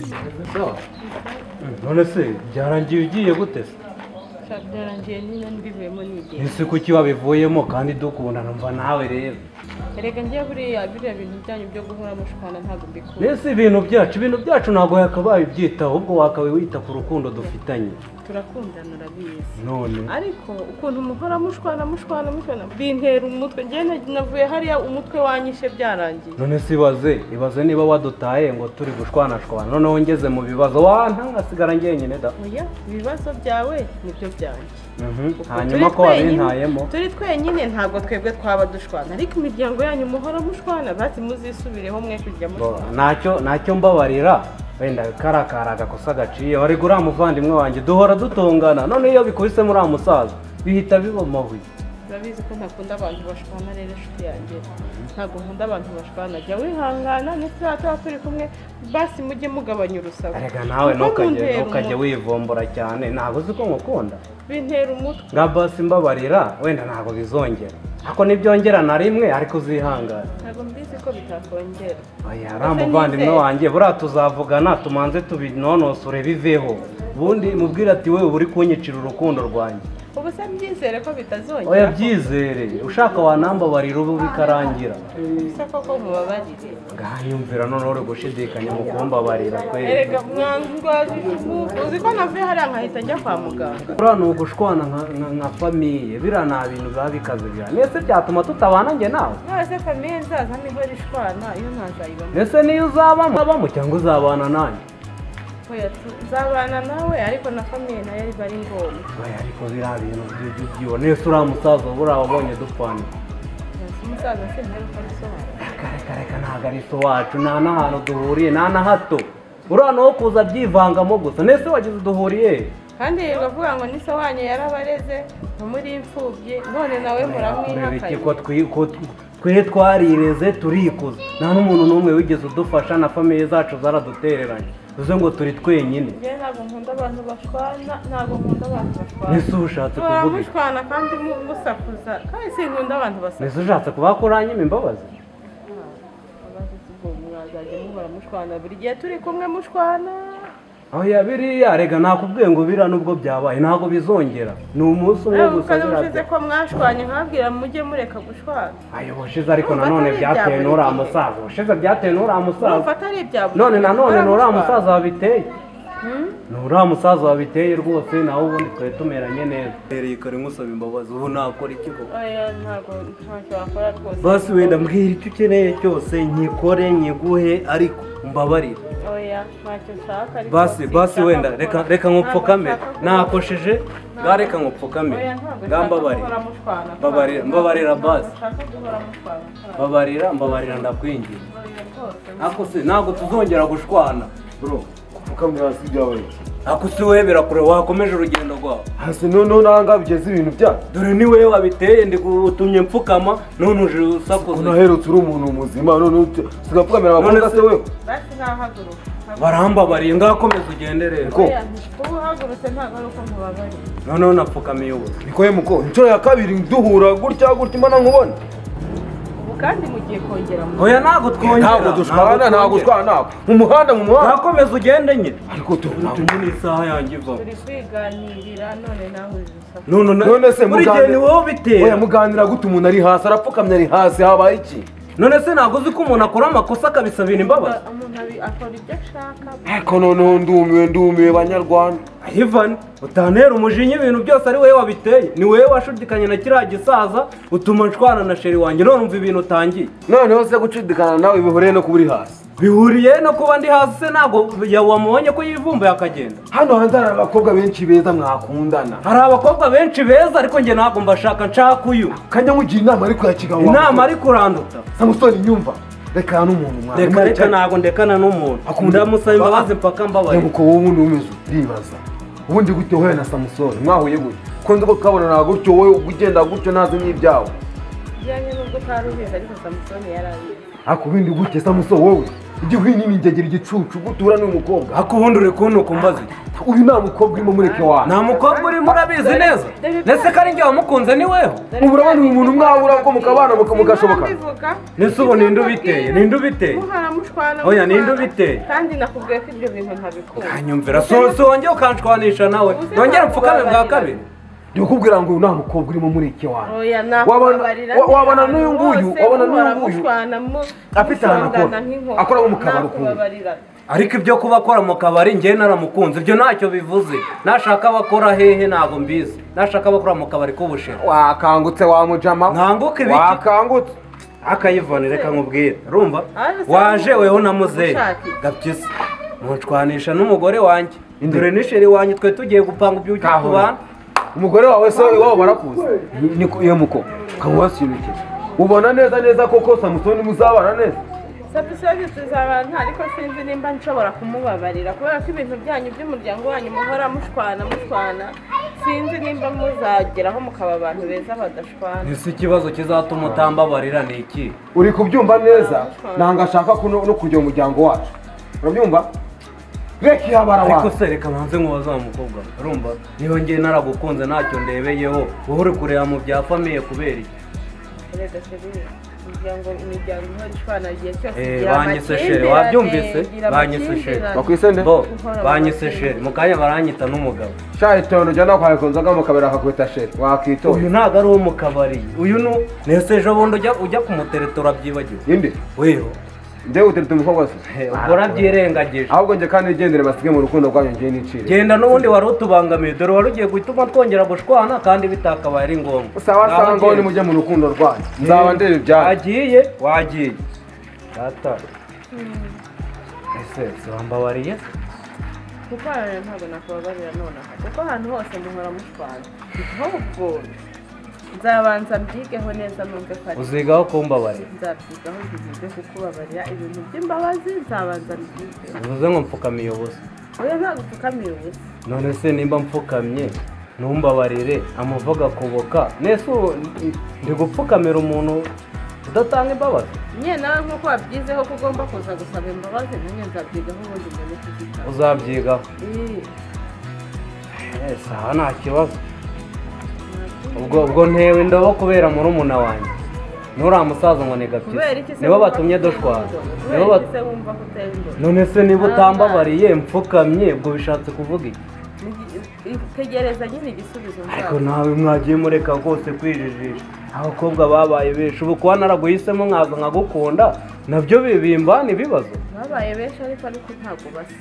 있어. 응, 놀랐어요. 잘한지 이제 못했어. Sadaranje nina mbibe monide. Ese kuki wabivuyemo kandi dukunda numva nawe rero. Erega njye buriya biriya bintu byanyu byo guhora mushwana ntabwo mbikunda. Mbese ibintu byacu ibintu byacu ntabwo yakabaye ubyitaho ahubwo wakabaye wita ku rukundo dufitanye. Turakundana urabizi. None ariko ukuntu muhora mushwana mushwana mushwana bintera umutwe njye nta- navuye hariya umutwe wanyishe byarangiye none se ibaze ibaze niba wadutaye ngo turi gushwanashwana noneho ngeze mu bibazo wantangasigara njyenyine da. oya ibibazo byawe nibyo byanjye Mhm, Uku Hanyuma turi ko twenyine- wabintayemo turi twenyine ntabwo twebwe twaba dushwana ariko imiryango yanyu muhora mushwana basi muzisubireho mwe kujya Bo, mushwana ntacyo ntacyo mbabarira wenda kari akari agakosa gaciye ariko uriya muvandimwe wanjye duhora dutongana none iyo bikubisemo uriya musaza bihita biba amabuye urabizi ko ntakunda abantu bashwana rero inshuti yanjye ntabwo nkunda abantu bashwana jya wihangana ndetse tuba turi kumwe basi mujye mugabanya urusaku erega nawe Kuko ntukajye muntera ntukajye umutwe. wivombora cyane ntabwo uzi ko ngukunda bintera umutwe nka basi mbabarira wenda ntabwo bizongera ako ntibyongera na rimwe ariko uzihangane ntabwo mbizi ko bitakongera oya uriya muvandimwe wanjye buriya tuzavugana tumanze tubinonosore biveho ubundi mubwire ati wowe uri kunyicira urukundo rwanjye ubu se byizere ko bitazongera oya byizere ushaka wanambabarira ubu bikarangira bisa koko mubabarire nganyumvira noneho uri gushidikanya mu kumbabarira kwe erega mwangwaje icumu uzi ko navuye hariya nkahita njya kwa muganga buriya ni ugushwana nka- nka- nka famiye biriya nta bintu biba bikaze biriya mbese byatuma tutabana njye nawe mwese famiye nzaza niho rishwana iyo ntazayibona mbese niyo uzabamo uzabamo cyangwa uzabana nanjye oya tu- nzabana nawe ariko na famiye nayo biba ari ngombwa oya ariko biriya bintu by'iby'iyo nese uriya musaza buriya wabonye dupfana Nasi umusaza sintari uko abisobanura reka reka reka ntabwo ari so wacu nta n'ahantu duhuriye nta na hato uriya nawe kuza abyivangamo gusa nese wagize duhuriye he? kandi bavuga ngo nise wanyu yarabareze ntimuri imfubyi none nawe iki muramwihakanye ko twi- ko tw- twe twarireze turikuza nta n'umuntu n'umwe wigeze udufasha na famiye zacu zaradutereranye uze ngo turi twenyine njyewe ntabwo nkunda abantu bashwana ntabwo nkunda abantu bashwana mbese ushatse Muhora kuvuga iki mushwana kandi mu- musakuza kandi sinkunda abantu basakuza mbese ushatse kuba ko uranyima imbabazi Abagize ubwo mwazajya muhora mushwana buri gihe turi kumwe mushwana aho biriya rega nakubwiye ngo biriya nubwo byabaye ntabwo bizongera ni umunsi umwe nawe gusa ukaba ushize zirabya ko mwashwanye nkabwira mujye mureka gushwana ayo washize ariko Urumva nanone atari byatewe ibya buri n'uriya gihe. musaza washize byatewe n'uriya musaza urumva atari ibya buri none gihe, nanone muhora ni uriya mushwana. musaza wabiteye Hmm? ni uriya musaza wabiteye rwose nawe ubundi twari tumeranye neza rero kare musaba imbabazi ubu nakora iki koko oya ntabwo ntacyo wakora rwose basi wenda mbwira icyo ukeneye cyose nyikore nyiguhe ariko mbabarire oya ntacyo nshaka ariko basi sinshaka basi wenda gukora. reka reka nkupfukame Ntabwo nshaka gukora. nakosheje bwa reka nkupfukame oya ntabwo bwa mbabarira nshaka guhora mushwana Mbabarira- mbabarira Ntabwo basi. nshaka guhora mushwana mbabarira mbabarira ndakwingiye mbabarira rwose ako se ntabwo tuzongera gushwana bro upfukamye hasi byabaye ako si wowe birakure wakomeje urugendo rwawe hasi noneho nanga bigeze ibintu byacu dore ni wowe wabiteye ndigutumye mfukama none uje usakuza unaherutse uri umuntu muzima noneho uti- sigapfukamira abakobwa None se- se wewe basi nahaguruka barambabariye ngakomeza ugende rero Ko- oya uba uhagurutse ntabwo ari uko mubabarira noneho napfukamiye ubu nikoye muko inshuro ya kabiri duhura gutya gutya imana nkubona ubu kandi mugiye kongera mu oya ntabwo twongera ntabwo dushwana ntabwo twongera. dushwana ntabwo mu muhanda mu muhanda nakomeza ugende nyine ariko tu- utumye n'isaha yanjye ivamo turi kwiganirira none nawe uri gusakuza none none se buri gihe mugande- ni wowe oya ubitera muganira gute umuntu ari hasi arapfukamye ari hasi habaye iki none se ntabwo uzi ko umuntu akora amakosa akabisabira imbabazi umuntu abi- akora ibyo ashaka ariko noneho ndumiwe ndumiwe banyarwanda ivan utanera umujinya ibintu byose ari wowe wabiteye ni wowe washudikanye na kiriya gisaza utuma nshwana na sheri wanjye none umva ibintu utangiye noneho se gucidikana nawe bihuriye no kuba uri hasi bihuriye no kuba ndi hasi se ntabwo ya- wamubonye ko yivumbuye akagenda hano hanze hari abakobwa benshi beza mwakundana hari abakobwa benshi beza ariko njye ntabwo mbashaka nshaka uyu kajya mugira inama ariko ya kigabo inama ari kuranduta samusoni nyumva reka n'umuntu mwana reka reka ntabwo ndekana n'umuntu Akunda- ndamusaba imbabazi mpaka mbabarira nyabuko wowe ubundi umeze uribaza ubundi gute wowe na samusoni mwahuye gute ko nzi ko tukabonana gutyo wowe ugenda gutyo ntazi n'ibyawe bijyanye n'ubwo utari ubizi ariko samusoni yari abizi ariko ubundi gute samusoni wowe ujye uhinyinyigira igicucu gutura n'umukobwa ariko ubundi uri kuntu kumbaza iki uyu nta mukobwa urimo mureke wawe nta mukobwa urimo urabizi neza ndetse ko ari njye wamukunze ni weho ubu urabona uyu muntu mwahura ubwo mukabana mukamugashoboka Mbese ubu ninde ubiteye? Ninde ubiteye? muharamushwana Oya, ninde ubiteye? kandi nakubwiye ko ibyo bintu ntabikunda anyumvira so so wongeye ukanshwanisha nawe nongere mpfukame bwa kabiri ndikubwira ngo uyu nta mukobwa urimo mureke wawe oya Wabana- nakubabarira wa- wabana n'uyu nguyu, wabana n'uyu nguyu. Afite ahantu akora. Akora mu kabari ukundi. ariko ibyo kuba akora mu kabari njyewe naramukunze ibyo ntacyo bivuze nashaka abakora hehe ntabwo mbizi nashaka abakora mu kabari k'ubushera wakangutse wa mujama Nkanguka ibiki? wakangutse akayivone reka nkubwire urumva Ariko se waje wowe weho na muzehe ushake. gapyisi munshwanisha n'umugore wanjye dore n'isheri wanjye twe tugiye gupanga iby'uko Kahora. tubana umugore wawe se iwabo barakuzi niko iyo muko ukaba wasinukira ubona neza neza koko samusoni muzabana neza sapisoni tuzabana ariko sinzi nimba nshobora kumubabarira kubera ko ibintu byanyu by'umuryango wanyu muhora mushwana mushwana sinzi nimba muzageraho mukaba abantu beza badashwana ese ikibazo kizatuma utambabarira ni iki uri kubyumva neza ntabwo ashaka ko no no kugira umuryango wacu urabyumva reka ihabara ariko wawe se reka mbanze nkubaza wa mukobwa urumva niba njyewe naragukunze ntacyo ndebeyeho wowe uri kureba mu bya famiye kubera iki erega seri imiryango imiryango ihora ishwana igihe cyose Eh, igira banyise sheri, amakimbirane, wabyumvise? igira Banyise sheri. amakimbirane. bakwisende bo banyise sheri mu kanya baranyita n'umugabo shayi tono jyana kwa konzaga mu kabari akakwita sheri uyu wakitoye ntabwo ari uwo mu kabari uyu ni nese ejo bundi ujya- ujya kumuteretora byibagiwe inde weho ndewe uteretse umukobwa se Eh, ubwo urabyirengagije ahubwo njye kandi igendere basige mu rukundo rwanyu njye nicire genda n'ubundi wari utubangamiye dore wari ugiye gutuma twongera gushwana kandi bitakabaye ari ngombwa sawa Ngaho sawa ngo genda. nimujye mu rukundo rwanyu nzaba ndeba ibyanyu wagiye wagiye data ese se wambabariye kuko hano ntabwo nakubabarira nonaha kuko ahantu hose muhora mushwana ahubwo nzabanza mbyigeho neza numve ko ari uzigaho kumbabarira nzabyigaho nzize kukubabarira ibintu by'imbabazi nzabanza mbyigeho bivuze ngo mfukamiye ubusa oya ntabwo upfukamiye ubusa none se nimba mfukamye ntumbabarire amuvuga kuboka nese ubu ndi gupfukamira umuntu udatanga imbabazi nyine nawe nk'uko wabyizeho ko ugomba kuza gusaba imbabazi nanjye nzabyigaho ubundi mbone kuzitanga uzabyigaho Ih, ese aha nta kibazo ubwo ubwo ntewe indobo kubera murumuna wanjye nturiya musaza ngo ni kubera gapyisi iki se nibo wumva batumye ko uteye dushwana nibo indobo? kubera iki bat- se wumva ko uteye indobo? none se niba utambabariye mfukamye ubwo bishatse kuvuga iki Ni- tegereza nyine igisubizo ariko nzaguha nawe mwagiye mureka rwose kwijijisha abakobwa babaye benshi ubu kuba naraguhisemo nkaza nkagukunda nabyo bibimbana ibibazo babaye benshi ariko ariko ntabwo basa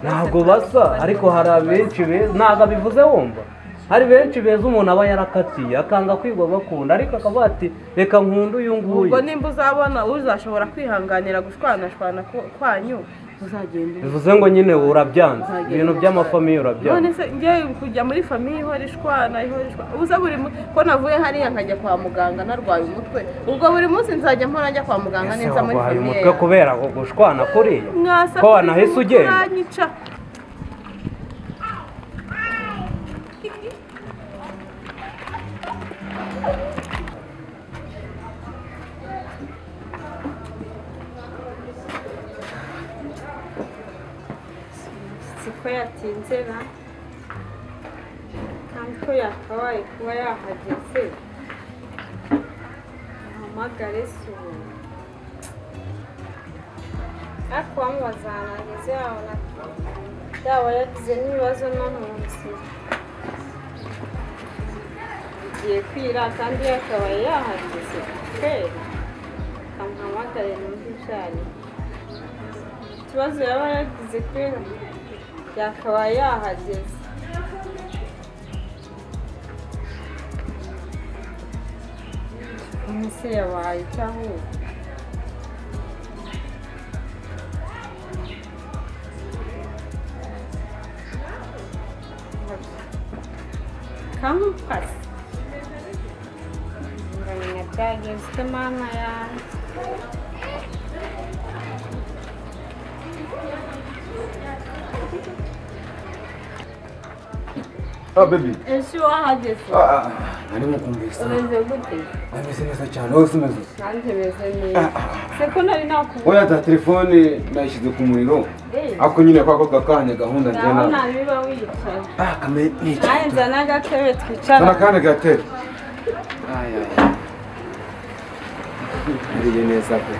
ntabwo basa ariko hari abenshi beza ntabwo abivuze wumva hari benshi beza umuntu aba yarakatiye akanga kwigwa bakunda ariko akavuga ati reka nkunde uyu nguyu ubwo nimba uzabona uzashobora kwihanganira gushwanashwana ko- kwanyu uzagenda umwe. bivuze ngo nyine ubu urabyanze ibintu by'amafamiye urabyanze none se ngewe kujya muri famiye ihora ishwana ihora ishwana ubuze buri mu- ko navuye hariya nkajya kwa muganga narwaye umutwe ubwo buri munsi nzajya mpora njya kwa muganga ese neza muri waguhaye famiye umutwe kubera gushwana kuriya mwasa ko wanahise ugenda uranyica siko yatinze na kandi ko yakabaye kuba yahageze ahamagare se ubu ariko bamubaza ahantu hageze yabona yaba yagize n'ibibazo no mu nzira igiye kwira kandi yakabaye yahageze kwera amuhamagare numva ibyo arimo ikibazo yaba yagize kwera yakabaye yahageze umunsi yabaye icyo ahubwo kampasi ngamenya byagenze mama yanjye ah baby ese wahageze ah ah narimo kumvisa umeze gute ameze neza cyane wowe umeze usa nanjye meze neza seko nari nakubona oya ta telefone nayishyize ku muriro Eh. ako nyine kwa kaka kanya gahunda nawe njyana ntabiba wicaye ah kame ni iki nanjye nzana agatebe sana twicara akanya gatera aya ariye neza pe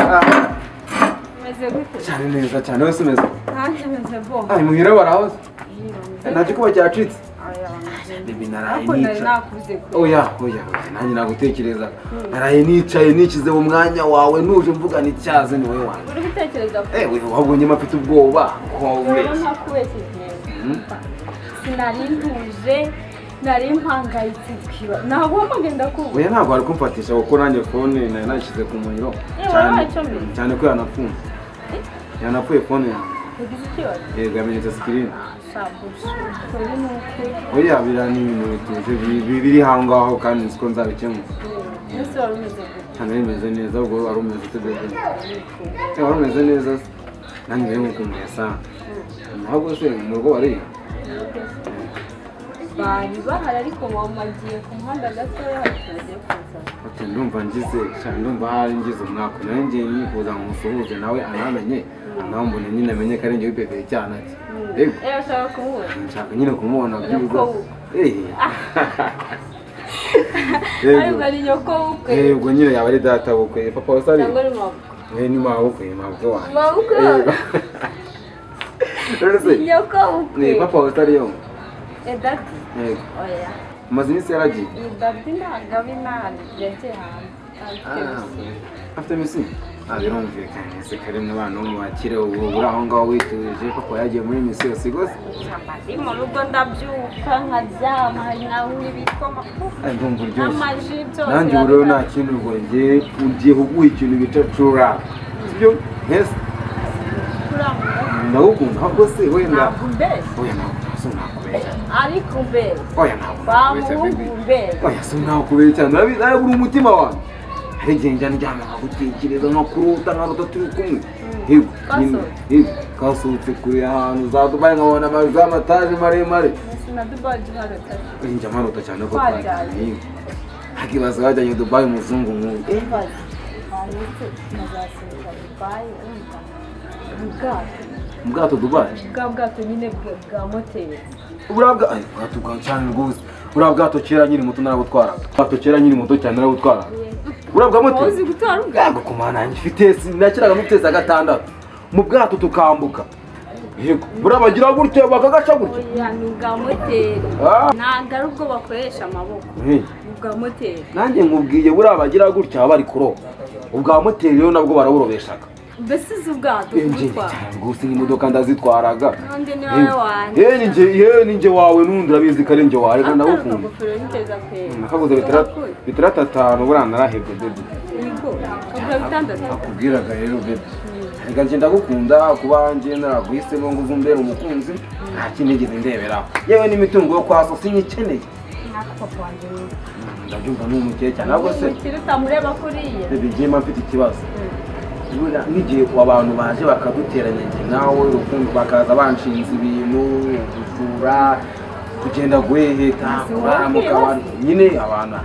Ah, umeze gute cyane neza cyane wowe umeze nanjye meze bo ah muhira barahoze nacyo kuba cyacitse baby naraye ariko nari nica nakuze kure oya oya oya, nanjye nagutekereza naraye nicaye nikize mu mwanya wawe nuje mvuga n'icyaze ni wowe wanjye uri gutekereza ko ewe wabonye mafite ubwoba ko rero wabubeshye ntakubeshye neza sinari ntuje nari mpangayitse ukiba ntabwo ngenda kubura oya ntabwo wari kumfatisha kuko nanjye fone nayo nayishyize ku muriro Eh, wabaye cyane icyo mbere. cyane ko yanafunze yanapfuye fone yanjye ugize ikibazo yego yamenetse sikirini shabuja ukuri ni ukuri oya biriya ni ibintu bituje bi- bi- biri aho ngaho kandi nzi ko nzabikemura ese wari umeze gute cyane bimeze neza ubwo wari umeze ute bebe Eh, wari umeze neza se nanjye rero ngukumbuye sana ntabwo se mu rugo wariye bari bahari ariko bamagiye ku muhanda gatoya bagiye kuza ati ndumva ngize cyane ndumva hari ngize umwaka nawe ngiye nifuza ngo musuhuze nawe anamenye anambone nyine amenye ko ari njye wipepeye cyane ati yego ewe ushaka kumubona nshaka nyine kumubona byiza Nyoko. Eh. ariko yego ari nyoko w'ubukwe Eh, ubwo nyine yaba ari data bukwe papa wasari cyangwa ari mabukwe Eh, ni mama bukwe ni mama bukwe wanjye mabukwe Yego. rero se nyoko ni w'ubukwe papa wasari yo edati yego oya umaze iminsi yaragiye iyi babi ntabwo aba imana yagiye hanze Ah, afite misi Ah, birumvikanye se kari mu bana bo mu bakire ubu uri aho ngaho wituje papa yagiye muri misi yose rwose ndi mu rugo ndabyuka nkaryama hari nawe n'ibitwa amafufu Eh, ndumva uryoshye n'amaji byose nanjye ubu rero nta kintu ngo nge ugiye kuguha ikintu bita cura sibyo ntese kurangura ndagukunda ahubwo se wenda ntabwo mbere oya ntabwo se nakubeshya ariko mbere oya ntabwo nakubeshya baby bamuhungu mbere oya se nakubeshya cyane Narabi- narabura umutima wanjye hari igihe njya ndyama nkagutekereza nkakuruta nkaruta turi kumwe yego nyine Kasohotse. yego kasohotse kure ahantu za dubayi nkabona amazu y'amataje maremare na dubai duharota njya maruta cyane ko Twajyanye. twajyanye yego hakibaza wajyanye dubayi umuzungu nk'uyu imbazi hanyuma nazasohoka dubai wumva mu bwato mu bwato dubayi bwa bwato nyine bwa- bwa moteri buriya bwa- ay, bwato bwa cyane rwose buriya bwato kera nyiri muto narabutwara bwato kera nyiri muto cyane narabutwara buriya bwa moto uzi gutwara ubwato yego ku mana yanjye mfite nakiraga muteza gatandatu mu bwato tukambuka yego buriya bagira gutya bakagaca gutya oya ni ubwa moteri Ah. ntabwo ari ubwo bakoresha amaboko Eh, ni ubwa moteri nanjye nkubwiye buriya bagira gutya baba bari kuroba ubwa moteri rero nabwo baraburobeshaga mbese uzi ubwato Eh, njye kubutwara cyane rwose n'imodoka ndazitwaraga n'undi ni Eh, wowe wanjye eh, ni njye- eh, ni njye wawe n'undi urabizi ko ari njye wawe reka akari ndagukunda akagofero niteza kwera nakaguze bitera tatanu buriya narahebwe bebe ibigo akagura bitandatu akubwiraga rero bebe reka njye ndagukunda kuba njye naraguhisemo ngo uzumbere umukunzi nta kindi nigeze ndeberaho yewe n'imitungo yo kwa so sinyikeneye ntako papa wanjye nyine ndabyumva n'umukeye cyane ahubwo se umukire utamureba kuriya bebe njye mba mfite ikibazo buriya n'igihe abantu baje bakaduteranya njye nawe urukundo bakaza banshinze ibintu gusura kugenda guheheta kurara mu kabari nyine abantu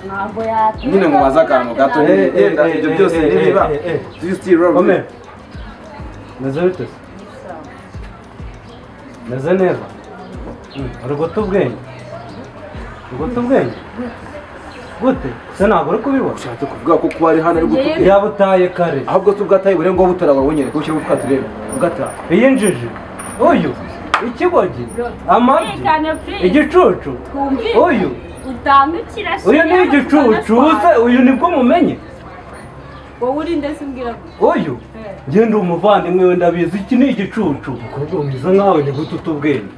ntabwo yatuma nyine ngo baze akantu gato Eh, eh, yenda ibyo eh, byose eh, ntibiba eh, eh, eh. do you still love me Kome. Meze bite se? Meze neza. Mm, Uri guta ubwenge. Uri guta ubwenge. Gute? Se ntabwo uri kubibona. ushatse kuvuga ko kuba ari hano ari gutubwira Yaba utaye kare. ahubwo se ubwataye burenga wowe butarababonyere ko ushyira ubwatsi urebe ubwataye Iyi njiji. Uyu. Ikigogi. Amabyi. Tekane please. Igicucu. Twumvire. Uyu. utandukira Uyu ni igicucu. Uze uyu nibwo mumenye. wowe uri ndetse umbwira gutya Uyu. Njye ndi umuvandimwe we ndabizi iki ni igicucu. Ukubwo mwiza nkawe ni gute uta ubwenge.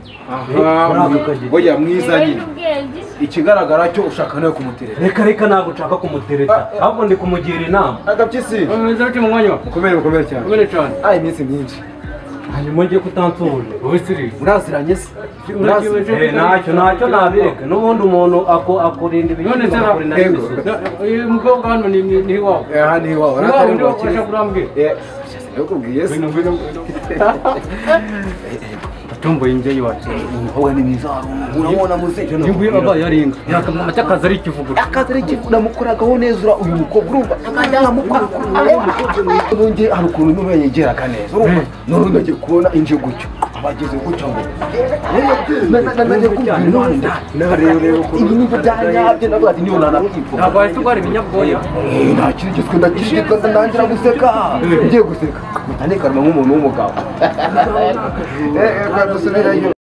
Eh, uraza ukagenda. oya mwiza nyine ubwenge ikigaragara cyo ushaka nawe kumuterera reka reka ntabwo ushaka kumutereta ahubwo ndi kumugira inama agapyisi umeze ute mu mwanya mukomere mukomere cyane wawe cyane ah iminsi myinshi hanyuma njye kutansubuje wowe siri muraziranye se Urakiwe muraziranye se? Eh, ntacyo ntacyo nabireka n'ubundi umuntu ako- akurinda none ibintu se akakurinda ntabwo n'ibisubizo. uyu mukobwa hano ni ni ni iwawe eh aha ni iwawe ni iwawe aratari ndi ngo bakire wakoresha kurambwira eh nakubwiye se ngwino ngwino Eh, eh, atomboye njyewe iwacu wowe ni mwiza warungu urabona muzehe ingwira aba yari inka yakamuca akazi ari ikivuguru akazi ari ikintu namukoragaho neza ura- uyu mukobwa urumva akajya namukora nonge hari ukuntu n'umwe yegeraga neza urumva none nagiye kubona inje gutyo abageze gutyo ngo nagiye kubwira none ibi ni byanyabye navuga ati niyo nanakipfuka ntabwo wahita urwara ibinyabwoya Eh, nta kintu gitwe ndakishikaza ntangira guseka ngiye guseka utanekana nk'umuntu w'umugabo Eh, eh, dusubirayo